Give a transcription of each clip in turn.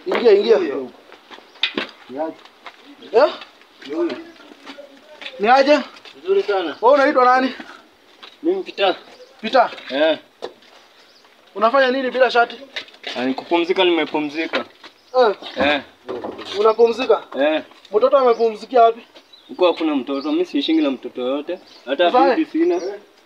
Ingia ingia. Eh? Ni aje? Nzuri sana. Wewe unaitwa nani? Mimi Peter. Peter. Eh. Unafanya nini bila shati? Ani kupumzika nimepumzika. Eh, Eh. unapumzika? Eh. Mtoto amepumzikia wapi? Huko hakuna mtoto. Mimi siishingi na mtoto yote. Hata Ufaye? bibi sina.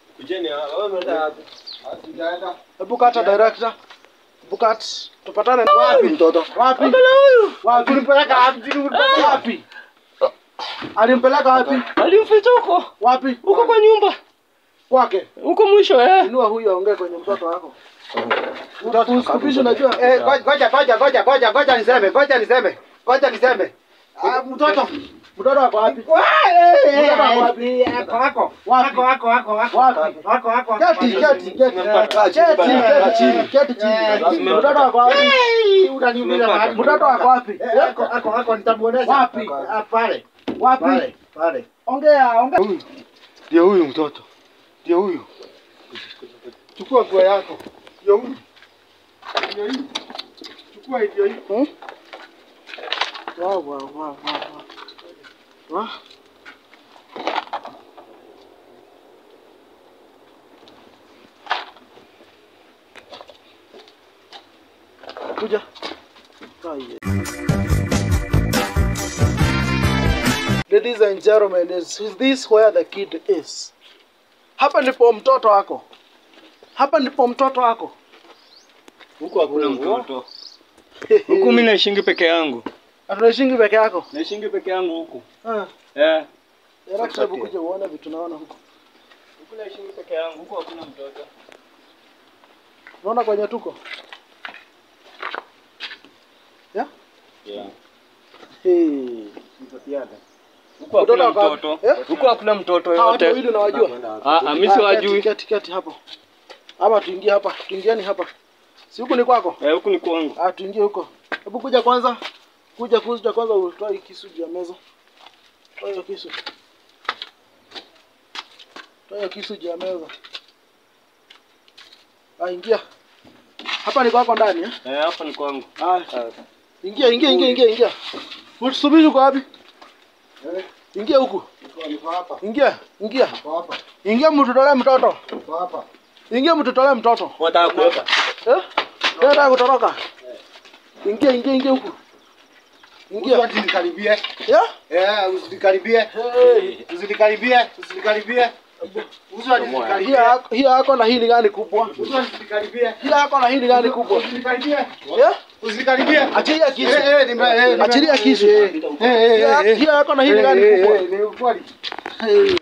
Hebu kata director. Hebu kat. Tupatane wapi mtoto? Wapi? Wapi? Ulimpeleka wapi? Ulimpeleka wapi? Alimpeleka wapi? Alimficha huko. Wapi? Huko kwa nyumba. Kwake. Huko mwisho eh. Inua huyu aongee kwenye mtoto wako. Mtoto usikupishe unajua. Eh, ngoja ngoja ngoja ngoja ngoja niseme, ngoja niseme. Ngoja niseme. Ah, mtoto. Mtoto wako wapi? Mtoto wako wapi? Wako wako. Wapi? Wako wako wako. Wapi? Wako wako. Keti, keti, keti. Tumempata chini Keti, bana. keti chini, keti chini. Mtoto wako wapi? Eh, unaniuliza mahali. Mtoto wako wapi? Eh, Wako wako wako nitamuonesha. Wapi? Ah, pale. Wapi? Pale. Pale. Ongea, ongea. Ndio huyu mtoto. Ndio huyu. Chukua nguo yako. Ndio huyu. Ndio huyu. Chukua ndio huyu. Hmm? Wa wa wa wa wa. Wa. Kuja. Kaye. Ladies and gentlemen, is is this where the kid is? Hapa ndipo mtoto wako. Hapa ndipo mtoto wako. Huko hakuna mtoto. Huku mimi naishingi peke yangu. Atunaishingi peke yako. Naishingi peke yangu huku. Ah. Eh. Director, hebu kuja uone vitu naona huko. Huku naishingi peke yangu. Huko hakuna mtoto. Unaona kwenye tuko? Ya? Yeah. Hey. Huko Mtoto hakuna wako wapi? mtoto. Eh? Huko hakuna mtoto Hawa watu yote. wawili unawajua? Ah, ah, mimi Ah, siwajui. Keti, keti, keti hapo. Ama tuingie hapa. Tuingieni hapa. Si huku ni kwako? Eh, huku ni kwangu. Ah, tuingie huko. Hebu kuja kwanza. Kuja kuja kwanza utoe kisu juu ya meza. Toa hiyo kisu. Toa hiyo kisu juu ya meza. Ah, ingia. Hapa ni kwako ndani eh? Eh, hapa ni kwangu. Ah. Ingia, ingia, ingia, ingia, ingia. Usubiri uko wapi? Ingia huku. Niko hapa. Ingia, ingia. Niko hapa. Ingia mtutolee mtoto. Niko hapa. Ingia mtutolee mtoto. Wataka kuweka. Eh? Nataka kutoroka. Ingia, ingia, ingia huku. Ingia. Usinikaribie. Ya? Eh, usinikaribie. Hey. Usinikaribie. Usinikaribie. Usinikaribie. Hii yako- hii yako na hii ni gani kubwa? Usinikaribie. Hii yako na hii ni gani kubwa? Usinikaribie. Ya? Usinikaribie. Achilia kisu. Eh, eh, nime- eh, nime- Achilia kisu. Eh, eh, Hii eh, ya- eh. hii yako na hii ni Eh, gani eh, kubwa? eh, ni ukweli. Hey.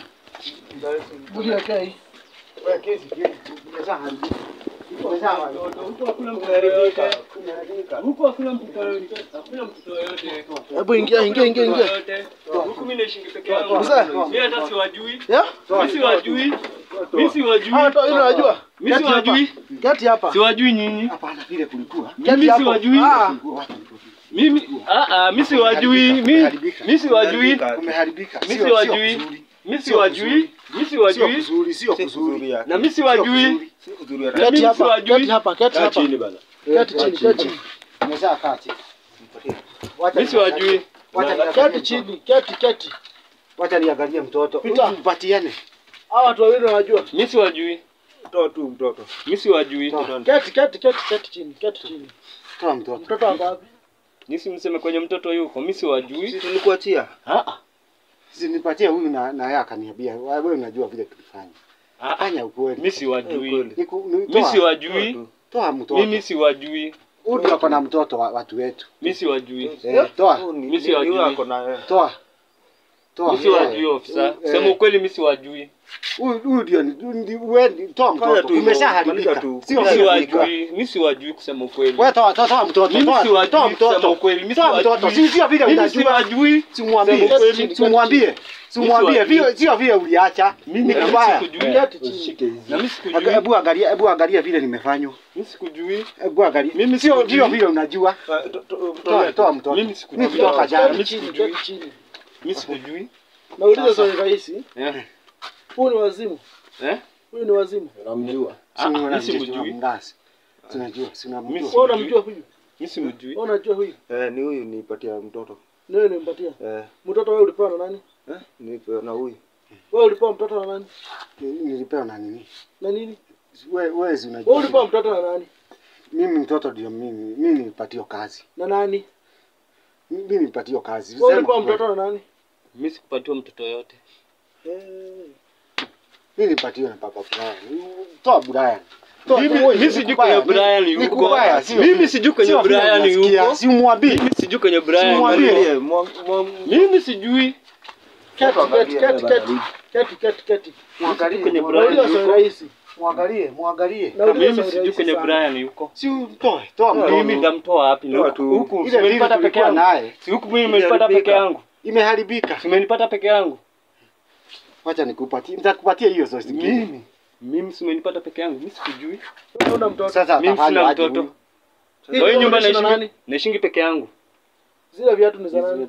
Budia kai. Wewe kesi, kesi. Umeshaharibika. Umeshaharibika. Huko hakuna mtoto yote. Huko hakuna mtoto yote. Hakuna mtoto yote. Hebu ingia, ingia, ingia, ingia. Huku mimi naishingi peke yangu. Mzee. Mimi hata siwajui. Ya? Mimi siwajui. Mimi siwajui. Hawa tu ile unajua. Mimi Keti hapa. siwajui. Keti hapa. Siwajui nyinyi. Hapana, vile kulikuwa. Mimi Keti hapo. siwajui. Ah. Mimi ah ah mimi siwajui. Mimi mimi siwajui. Kumeharibika. Mimi Sio- siwajui. sio kuzuri. Mimi siwajui. Mimi Sio siwajui. kuzuri, sio kuzuri. Na mimi siwajui. kuzuri. Na Keti mimi hapa. siwajui. Keti hapa. Keti hapa. bana. Keti chini. Keti chini. Umeshakaa chini. Wacha Mimi siwajui. Wacha niangalie Keti chini. Keti, keti. Wacha niangalie mtoto. Pita. Mpatiane. Hawa watu wawili unawajua. Mimi siwajui. Toa tu mtoto. Mimi siwajui. Keti, keti, keti, keti chini. Keti chini. Toa mtoto. Mtoto wako wapi? Nisi mseme kwenye mtoto yuko. Mimi siwajui. Tulikuachia. Ah ah. Si nipatie huyu na na yeye akaniambia. Wewe unajua vile tulifanya. Ah, ah. Fanya ukweli. Mimi siwajui. Niku- ni- Mimi toa- siwajui. Toa mtoto. Mimi siwajui. Huyu ndio ako na mtoto wa watu wetu. Mimi siwajui. Eh, toa. Mimi siwajui. Toa. Toa. Mimi siwajui ofisa. Eh. Sema ukweli mimi siwajui. Huyu huyu ndio ni- ni- wewe ni- toa mtoto. Umeshaharibika. Sio Mimi kuharibika. siwajui. Mimi siwajui kusema ukweli. Wewe toa toa toa mtoto. Mimi Toa siwajui toa kusema mtoto. ukweli. Mimi Toa mtoto. siwajui. Si sio vile Mimi unajua. siwajui. Simwambie. Sema ukweli. Simwambie. Simwambie siwajui. vile sio vile uliacha. Mimi Ni na kubaya. mimi sikujui. Keti chini. Na mimi sikujui. Hebu angalia, hebu angalia vile nimefanywa. Mimi sikujui. Hebu angalia. Mimi sio sikujui. sio vile unajua. Toa toa mtoto. Mimi sikujui. Mimi kutoka jana. Mimi Keti chini. sikujui. Keti chini. Mimi sikujui. Nauliza swali rahisi. Eh. Huyu ni wazimu. Eh? Huyu ni wazimu. Namjua. Si Ah, unamjua, mimi simjui. tunamngasi. Tunajua, si Mimi unamjua. Wewe unamjua huyu? Mimi simjui. Wewe unajua huyu? Eh, ni huyu nipatia mtoto. Ni wewe nimpatia. Eh, Mtoto wewe ulipewa na nani? eh, nipewa na huyu. Wewe ulipewa mtoto na nani? Ni- Nilipewa na nini? Na nini? Wewe wewe si unajua. Wewe ulipewa mtoto na nani? Mimi mtoto ndio mimi. Mimi nilipatiwa kazi. Na nani? Mimi nilipatiwa kazi. Wewe Sema ulipewa kweli. mtoto na nani? Mimi sikupatiwa mtoto yote. Eh. Mimi nilipatiwa na baba Brian. Toa Brian. Toa- Mimi toa- mimi ni sijui kubaya, kwenye Brian ni yuko. kubaya, sio? Mimi sijui kwenye Sio vile Brian unasikia, yuko. Si umwambie. Mimi sijui kwenye Brian. Simwambie. yuko. Mimi sijui. Keti, keti, keti, keti. Keti, keti, keti. Mwangalie kwenye mwangalie, Brian Unajua yuko. swali rahisi. Mwangalie, mwangalie. Na unajua Mimi swali sijui rahisi kwenye sana. Brian yuko. Si utoe, toa Mimi mtoto. nitamtoa wapi? Toa Huku tu. huku Ile dili simenipata peke tulikuwa yangu. naye Si huku mimi nimenipata peke yangu. imeharibika. Simenipata peke yangu. Wacha nikupatie, nitakupatia hiyo zoezi zingine. Mimi mimi simenipata peke yangu. Mimi sikujui. Wewe una mtoto. Sasa Mimi atafanya sina aje mtoto. huyu? Hii Kwa hiyo nyumba unaishi na naishi nani? naishingi peke yangu. Zile viatu ni za nani?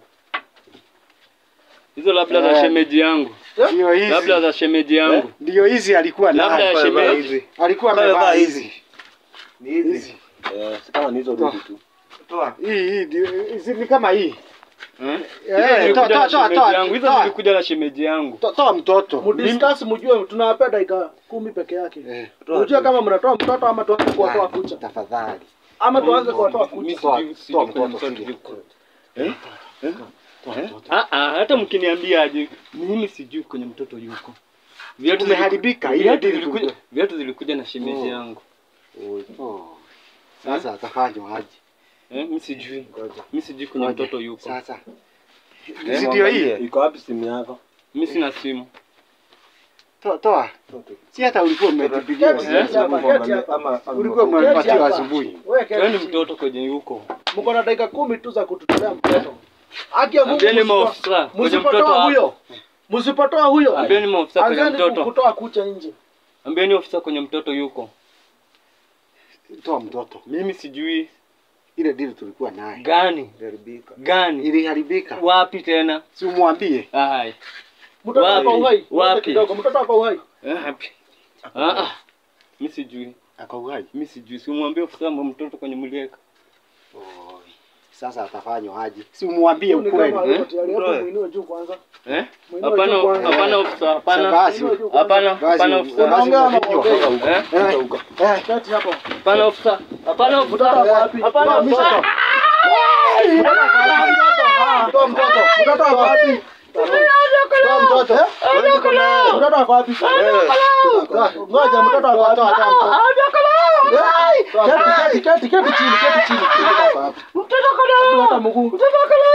Hizo labda za Eh. shemeji yangu. Ndio hizi. Labda za shemeji yangu. Ndio hizi alikuwa Labda ya nayo. shemeji. Alikuwa Kama amevaa amevaa hizi. Ni hizi. Eh, si kama ni hizo Toa. rudi tu. Toa. Hii hii ndio hizi ni kama hii. Eh? Eh, Hizo toa zilikuja toa na toa shemeji yangu. Hizo toa. zilikuja na shemeji yangu. Toa- Toa mtoto. Mudiscuss mjue tunawapea dakika kumi peke yake. Eh, Mjue kama mnatoa mtoto ama tuanze kuwatoa kucha. Tafadhali. Ama tuanze kuwatoa Mimi kucha. Toa- sijui toa sijui kwenye mtoto, mtoto sijui. yuko. Toa mtoto. Ah ah, hata mkiniambia aje, mimi sijui kwenye mtoto yuko. Viatu zili- Umeharibika, ile Viatu dili zilikuja, tulikuwa- viatu zilikuja na shemeji Oh. yangu. Oh. Sasa atafanywa aje? Eh, mimi sijui. Ngoja. Mimi sijui kwenye Ngoja. mtoto yuko. Sasa. Eh, Si ndio hii? mwangalie, Iko wapi simu yako? Mimi sina simu. Toa toa. Si hata ulikuwa umetipigia. Keti, Eh? keti hapa, keti hapa. Ama- ama- Ulikuwa Keti umepatiwa hapa. asubuhi. Wewe keti Wewe ni chini. mtoto kwenye yuko. Mko na dakika kumi tu za kututolea mtoto. Haki ya Mungu. Ambieni msipo- maofisa kwenye mtoto Msipotoa huyo. hapo. Msipotoa huyo. Ambieni maofisa kwenye Anzeni mtoto. kutoa kucha nje. Ambieni ofisa kwenye mtoto yuko. Toa mtoto. Mimi sijui Ile dili tulikuwa naye. gani Iliharibika. gani Iliharibika. wapi tena. Si umwambie. Hai. Mtoto Wapi? wako uhai. Wapi? Wapi kidogo. Mtoto wako uhai. Wapi? Ah ah. Mimi sijui. Ako uhai. Mimi sijui. Simwambie ofisa wa mtoto kwenye mlieka. Oi. Sasa atafanywa aje? Si umwambie Huyu ni ukweli. kama yuko tayari. Hapo Utoe. muinue juu kwanza. Eh? Muinue Hapana, juu kwanza. hapana ofisa, hapana. Basi. Muinue juu kwanza. Hapana, Basi, hapana basi ofisa. Unaongea ama unapigiwa. unaongea? Eh? Eh, Keti hapo. Hapana ofisa. Hapana Mtoto ofisa. wako wapi? Hapana Toa ofisa. mtoto. Mtoto wako wapi? Ah, Toa mtoto. Mtoto wako wapi? Toa mtoto. Eh? Mtoto wako wapi? Toa. Ngoja mtoto wako wapi? Toa, toa mtoto. Eh? Keti, keti, keti, keti chini, keti chini. Mtoto wako wapi? Hata mguu. Mtoto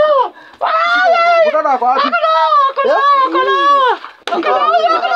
wako wapi? Eh? Toa, toa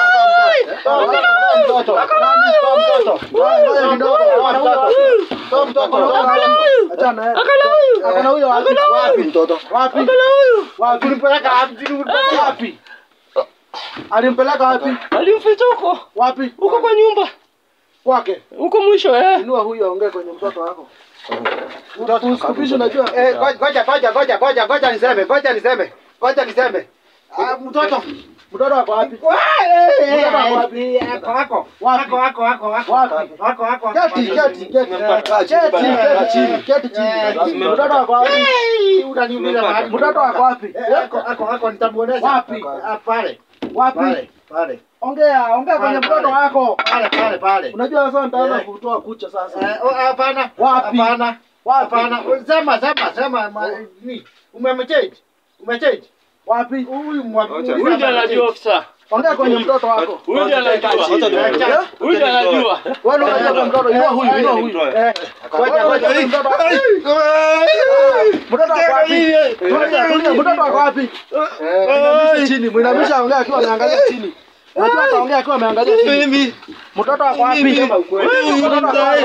mtoto. Nani? Toa mtoto. Ngoja kidogo, toa mtoto. Toa mtoto. Toa mtoto. Achana naye. Akona huyo wapi? Wapi mtoto? Wapi? Wapi? Ulimpeleka wapi? Wapi? Alimpeleka wapi? Alimficha huko. Wapi? Huko kwa nyumba. kwake. Huko mwisho eh. Inua huyo aongee kwenye mtoto wako. Mtoto usikupishe unajua. Eh, ngoja ngoja ngoja ngoja ngoja niseme, ngoja niseme. Ngoja niseme. Ah, mtoto. Mtoto wako wapi? Mtoto wako wapi? Wako wako. Wapi? Wapi? Keti, keti, keti. Keti, keti chini, keti chini. Mtoto wako wapi? Unaniuliza mahali. Mtoto wako wapi? Ako ako ako nitamuonesha. Wapi? Ah, Pale. Wapi? Pale. Pale. Ongea, ongea kwenye Pale, mtoto pale. wako. Pale pale pale. Unajua sasa nitaanza Eh. kutoa kucha sasa. Eh, oh, hapana. Wapi? Hapana. Wapi? Hapana. Sema sema sema ma- ni. Umemchange? Umechange? Wapi? Huyu mwa- Huyu ndiye anajua ofisa. Ongea kwenye mtoto wako. Huyu ndiye anajua. Eh, Huyu ndiye anajua. Wewe unajua kwa mtoto, inua huyu, inua huyu. Eh, ngoja ngoja. Wewe mtoto wako. Mtoto wako wapi? Tulia, tulia, mtoto wako wapi? Mwinamishe chini, mwinamishe aongea akiwa ameangalia chini. Unajua ataongea akiwa ameangalia chini. Mtoto wako wapi? Mtoto wako wapi? Mtoto wako wapi?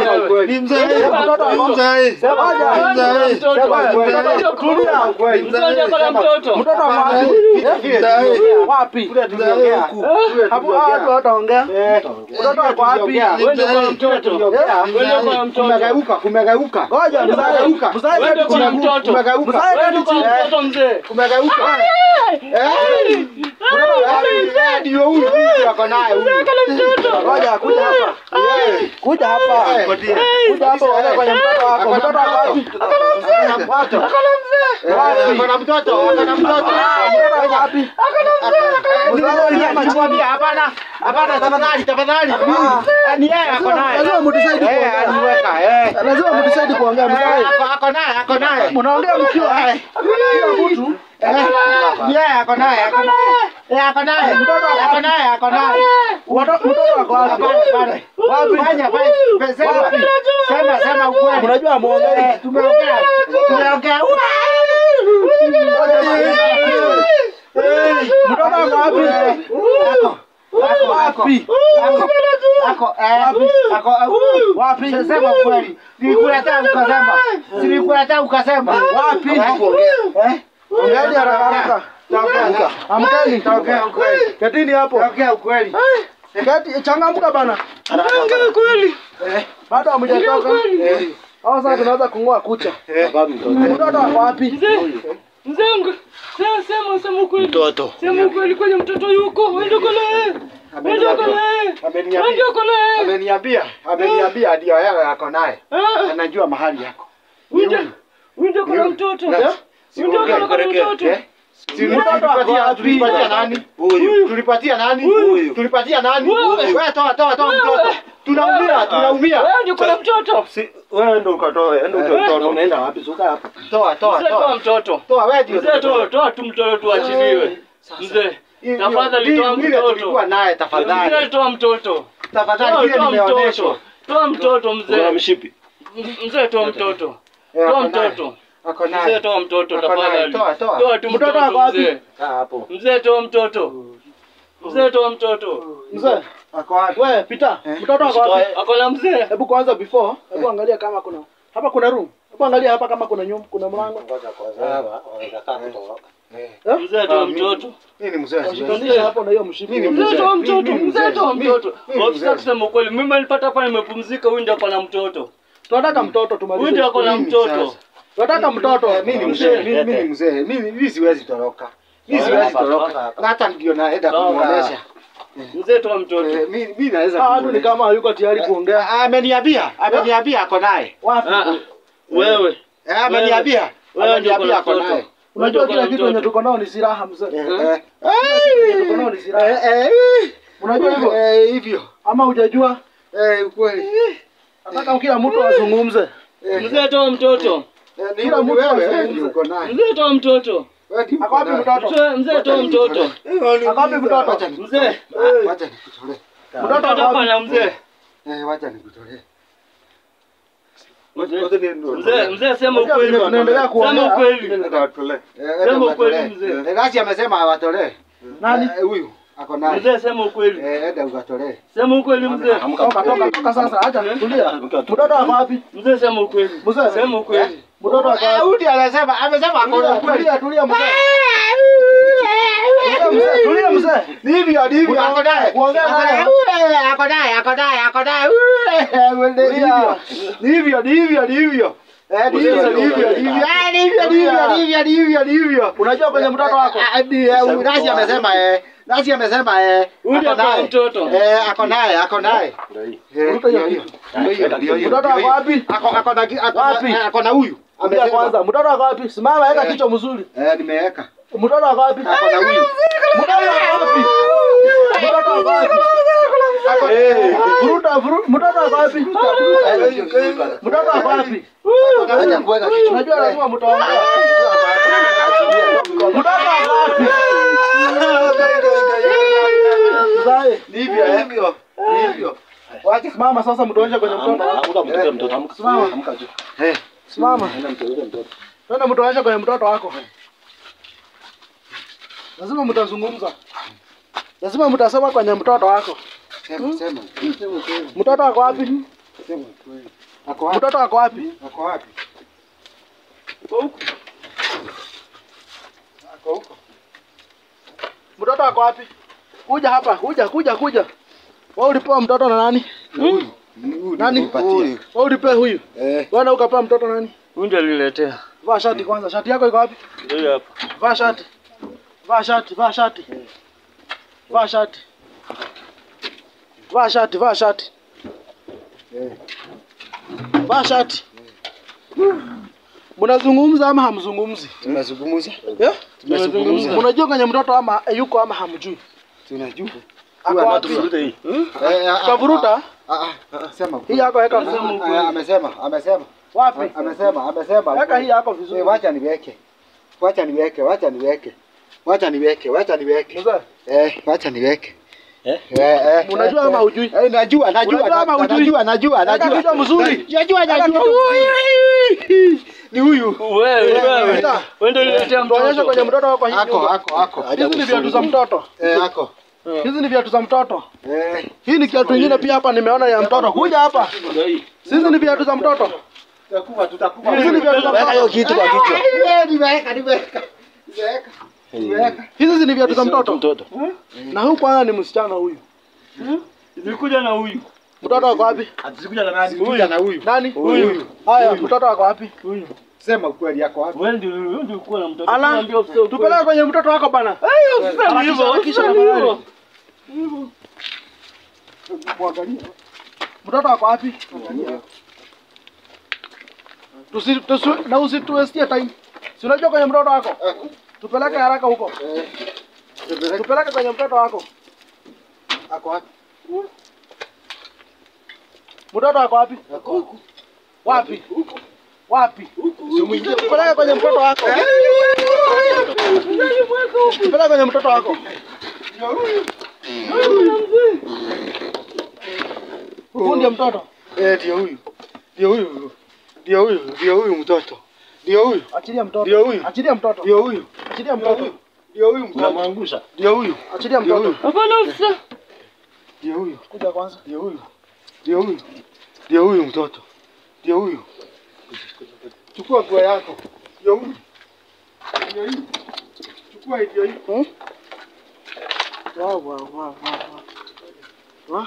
Sema aje. Sema, tulia. Msonje kwa mtoto. Mtoto wako wapi? Eh? Wapi? Hapo watu wataongea. Mtoto wako wapi? Wewe ndio kwa mtoto. Wewe ndio kwa mtoto. Kumegeuka, kumegeuka. Ngoja mzae. Mzae Wewe ndio kati kwa chini. mtoto. Kumegeuka. Mzae Wewe ndio kati kwa chini. mtoto mzee. Kumegeuka. Eh? Mtoto wako wapi? Ndio huyu. Huyu ako naye huyu. Ngoja kuja hapa. Kuja hapa. Kuja hapa uone kwenye mtoto wako. Mtoto wako wapi? Watu. Eh, ako na mtoto, ako na mtoto. Mtoto wako wapi? Nimwambia hapana, hapana, tafadhali, tafadhali. Eh, Ni yeye ako naye. Lazima mtusaidie Eh, kuongea. aniweka, eh. Lazima mtusaidie kuongea Eh, mzee. ako- ako naye, ako naye. Mnaongea mkiwa Eh, kila mtu. eh, ni yeye ako naye, ako naye. Eh, ako naye. Ako naye, ako naye. Mtoto mtoto wako wapi? Hapana, hapana. Wapi? Fanya, fanya, sema, sema, sema ukweli. Unajua muongee. Eh, tumeongea, tumeongea. Mtoto wako wapi? Ako, wapi? Ako, ako, eh, ako, eh, Wapi? sema ukweli. Nilikuletea ukasema. Si nilikuletea ukasema. Wapi? Eh? Ongeeni haraka haraka. Taongea. Amkeni. Taongea ukweli. Ketini hapo. Taongea ukweli. Keti changamka bana. Ongea kweli. Eh, Bado hamjatoka. eh, Au sasa tunaweza kung'oa kucha. Sababu mtoto. Mtoto wako wapi? Mzee, mzee wangu. Sema sema sema ukweli. Mtoto. Sema ukweli kwenye mtoto yuko. Wewe uko naye. Wewe uko naye. ameniambia. Wewe uko naye. Ameniambia, ameniambia ndio yeye ako naye. Ah, Anajua mahali yako. Winda. Winda kuna mtoto. Na- Winda kuna kuna mtoto. Eh? Si tulipatia tulipatia nani? Huyu. Tulipatia nani? Huyu. Tulipatia nani? Huyu. Wewe toa toa toa mtoto. Tunaumia, tunaumia. Wewe ndio kuna mtoto. Si wewe ndo ukatoe, enda Eh. utoe mtoto. Unaenda wapi? Suka hapa. Toa toa Mzee toa toa. mtoto. Toa wewe ndio. Mzee toa toa tu mtoto tuachiliwe. Mzee. Hii- Tafadhali hii- toa vile mtoto. tulikuwa naye Mzee tafadhali. toa mtoto. Tafadhali Toa vile toa nimeonyeshwa. mtoto. Toa mtoto Kuna mzee. mshipi. Mzee toa mtoto. Eh, Toa ako naye. mtoto. Ako Mzee naye. toa mtoto Ako naye. tafadhali. Toa toa. Toa tu Mtoto mtoto wako wapi? mzee. Kaa hapo. Mzee toa mtoto. Mzee toa mtoto. Mzee, Ako wapi? wewe pita. Eh. Mtoto wako wapi? Ako na mzee. Hebu kwanza before, hebu angalia kama kuna hapa kuna room. Hebu angalia hapa kama kuna nyumba, kuna mlango. Ngoja kwanza. Hapa. Wanakaa kutoroka. Mzee toa mtoto. Mimi ni mzee. siwezi. Shikanisha hapo na hiyo mshipi. Mimi Mzee mzee. toa mtoto. Mimi Mzee mzee. toa Mimi- mtoto. mimi Ofisa mzee. kusema ukweli, mimi nilipata hapa nimepumzika, huyu ndio ako na mtoto. Tunataka mtoto Huyu tumalize. ndio ako na Mimi mtoto. sasa. Tunataka mtoto. Eh, Mimi ni mzee. Mimi mimi ni mzee. Mimi mimi siwezi toroka. Mimi siwezi Hapa, toroka. hapa. Hata ndio naenda Sawa. kumuonesha. Mzee toa mtoto. Eh, Mimi mimi naweza Ah, watu ni kumuonesha. kama hayuko tayari kuongea. Ah, Ameniambia, ameniambia ako naye. Wapi? Ah, Wewe. Eh, ameniambia. Wewe ndio Ameniambia uko na ako naye. mtoto. Unajua Unajua kila kuna kitu yenye mtoto. tuko nao ni silaha mzee. Eh, Hmm? eh. Tuko nao ni silaha. Eh, eh. Unajua hivyo? Eh, hivyo. Ama hujajua? Eh, ukweli. Nataka kila mtu azungumze. Eh, Mzee toa mtoto. eh, ni kila mtu wewe, azungumze. eh, ndio uko naye. Mzee toa mtoto. Wewe ndio Ako uko wapi naye. mtoto? Mzee mzee toa mtoto. Ako wapi mtoto? Wacha nikutolee. Mzee. Ah, Wacha nikutolee. Mtoto Mtoto ako hapa wapi? na mzee. Eh, wacha nikutolee. Mzee mzee sema Unajua ukweli. vile tunaendelea Sema kuongea. ukweli. Eh, Sema enda ukweli, ukatolee. mzee. Eh, Gasi amesema awatolee. Nani? Eh, Huyu ako naye. Mzee sema ukweli. Eh, enda ukatolee. Sema ukweli mzee. Toka toka toka sasa. Acha tulia. Mtoto wako wapi? Mzee sema ukweli. Mzee. Sema ukweli. Mtoto wako Eh, wapi? huyu ndiye anasema, amesema ako na Tulia, ukweli. tulia, tulia mzee. Tulia mzee, tulia mzee. Ni hivyo, ni hivyo, ako naye. Kuongea Ako naye. naye. Ule, ako naye, ako naye, ako naye. Ule, ni hivyo. Ni hivyo, ni hivyo, ni hivyo. Eh, ni hivyo, ni hivyo, ni hivyo. Eh, ni hivyo, ni hivyo, ni hivyo, ni hivyo, ni hivyo. Unajua kwenye mtoto wako? Ah, ah, ni, eh, huyu Nasi amesema eh. Nasi amesema eh. Huyu ndiye ako ako na naye. mtoto. Eh, ako naye, ako naye. Eh, Mtoto hiyo ndio hiyo. kitu. Ndio hiyo, ndio hiyo. Mtoto wako wapi? Ako ako na ako Wapi? na ako na huyu. Ambia Amesema. kwanza, mtoto wako wapi? Simama, weka Eh. kichwa mzuri. Eh, nimeweka. Mtoto wako wapi? Ako na huyu. Mtoto wako wapi? Mtoto wako wapi? Ako Eh, vuruta, vuru- mtoto wako wapi? Mtoto wako wapi? Acha kuweka kichwa. Unajua lazima mtaongea. Mtoto wako wapi? Mzae, Ni hivyo, eh. Ni hivyo. Wacha simama sasa mtuonyeshe kwenye mtoto. Amka mtoto mtoto. Amka. Simama. Amka juu. Eh. Simama. Enda mtoto mtoto. Twende mtuonyeshe kwenye mtoto wako. Lazima mtazungumza. Lazima mtasema kwenye mtoto wako. Sema, sema. Sema ukweli. Mtoto wako wapi? Sema ukweli. Ako wapi? Mtoto wako wapi? Ako wapi? Ako huko. Mtoto wako wapi? Kuja hapa, kuja, kuja, kuja. Wewe ulipewa mtoto na nani? Huyu. Huyu Nani? nikupatia. Wewe ulipewa huyu. Eh. Wewe na ukapewa mtoto nani? Huyu ndiye aliniletea. Vaa shati kwanza. Shati yako iko wapi? Ndio hapa. Vaa shati. Vaa shati, vaa shati. Vaa shati. Vaa shati, vaa shati. Eh. Vaa shati. Mnazungumza ama hamzungumzi? Tunazungumza. Eh? Tunazungumza. Mnajua kwenye mtoto ama yuko ama hamjui? Tunajua. Ako wapi? Eh, eh, ah, Kavuruta? ah, ah, ah, Sema. Hii yako weka Ah, vizuri. ah, Amesema, amesema. Wapi? Amesema, amesema. Weka hii yako Eh, vizuri. wacha niweke. Wacha niweke, wacha niweke. Wacha niweke, wacha niweke. Mzee, Eh, wacha niweke. Eh? Eh, eh. Unajua eh, ama eh. hujui? Eh, najua, najua. Unajua ama na- hujui? Najua, najua, Weka najua. kichwa mzuri. Najua, Weka najua. kichwa Ni huyu. Wewe, wewe. Pita. Wewe ndio uniletea Tuonyeshe mtoto. kwenye mtoto wako hii. Ako, nyumba. ako, ako. Hizi ni viatu za mtoto. Eh, ako. Hizi ni viatu za mtoto. Eh. Hii ni kiatu ingine pia hapa nimeona ya mtoto. Kuja hapa. Ndio hii. Hizi ni viatu za mtoto. Tutakufa, tutakufa. Hizi ni viatu za Weka hiyo mtoto. kitu kwa kichwa. Eh, nimeweka, nimeweka. Nimeweka. Nimeweka. Hizi ni viatu za mtoto. Mtoto. Na huyu kwanza ni msichana huyu. Nilikuja na huyu. Mtoto wako wapi? Atisikuja na nani? Kuja na huyu. Nani? Huyu. Haya, mtoto wako wapi? Huyu. Sema ukweli yako wapi? Wewe ndio wewe ndio ulikuwa na mtoto. Ala, Tunaambia ofisa ukweli. tupeleke kwenye mtoto wako bana. Usiseme hivyo, Harakisha, usiseme harakisha hivyo. Muangalie. Mtoto wako wapi? Tusi, tusi, na usituwestie time. Si unajua kwenye mtoto wako? Tupeleke haraka huko. Eh. Tupeleke. Tupeleke kwenye mtoto wako. Ako wapi? Mtoto wako wapi? Wapi? Wapi? Tupeleke kwenye mtoto wako. Tupeleke kwenye mtoto wako. Huyu ndiye mtoto. Eh, ndio huyu. Ndio huyu. Ndio huyu. Ndio huyu mtoto. Ndio huyu. Achilia mtoto. Ndio huyu. Achilia mtoto. Ndio huyu. Achilia mtoto. Ndio huyu mtoto. Unamwangusha. Ndio huyu. Achilia Ndio mtoto. huyu. Hapana ofisa. Ndio huyu. Kuja kwanza. Ndio huyu. Ndio huyu. Ndio huyu mtoto. Ndio huyu. Chukua nguo yako. Ndio huyu. Ndio hii. Chukua hii ndio hii. Hmm? Wow, wow, wow, wow, wow. Wow.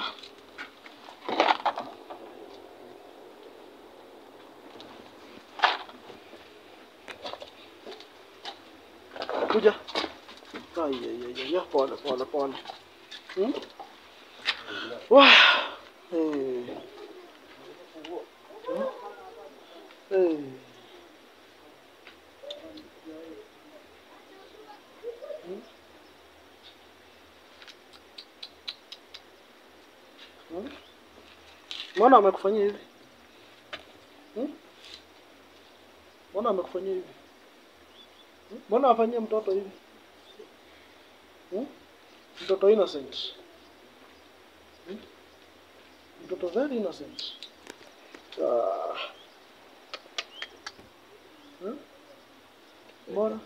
Kuja. Ai, ai, ai, ai, pole, pole, pole. Hmm? Wah. Eh. Hmm? Eh. Mbona amekufanyia hivi? Hmm? Mbona amekufanyia hivi? Hmm? Mbona afanyie mtoto hivi? Hmm? Mtoto innocent. Hmm? Mtoto very innocent. Ah. Hmm? Mbona?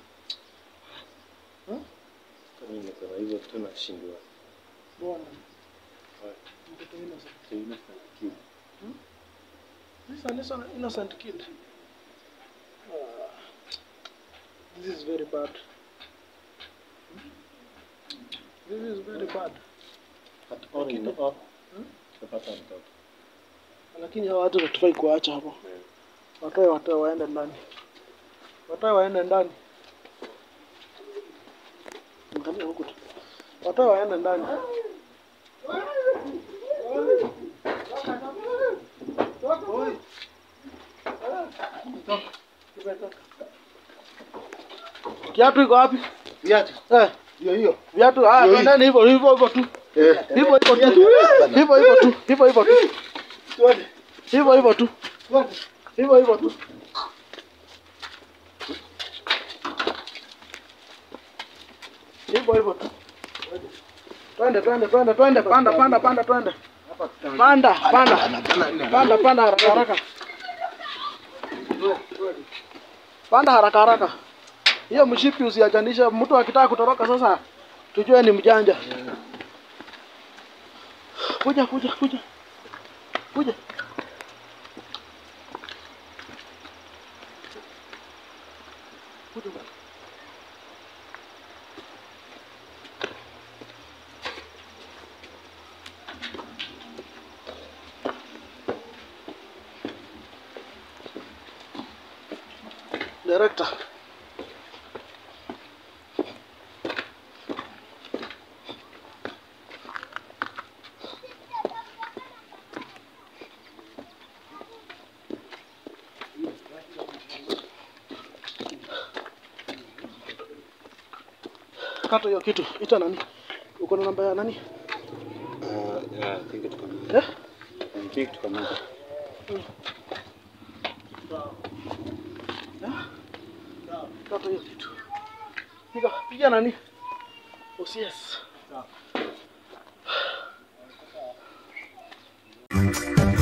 Mimi nimesema hivyo tu nashindwa. Mbona? Mtoto innocent. This is an innocent, innocent kid. Ah, this is very bad. This is very bad. All in all. Tutapata mtoto. Lakini hawa watu hatufai kuacha hapo. Watoe watoe waende ndani. Watoe waende ndani. Angalia huku tu. Watoe waende ndani. Kiatu iko wapi? Viatu. Eh, Ndio hiyo. viatu haya, Ndio hii. twendeni hivyo hivyo hivyo tu. Eh. Hivyo hivyo tu. Hivyo hivyo tu. Hivyo hivyo tu. Twende. Hivyo hivyo tu. Twende. Hivyo hivyo tu. Hivyo hivyo tu. Twende twende twende twende panda panda panda twende. Panda panda. Panda panda haraka haraka. Panda haraka haraka. Hiyo mshipi usiachanisha, mtu akitaka kutoroka sasa tujue ni mjanja. Kuja kuja kuja. Kuja. Kuja. Director. kata hiyo kitu. Ita nani? Uko na namba ya nani? Uh, yeah, I think tuko na. Eh? I think tuko na. Kata hiyo kitu. Piga, piga nani? OCS.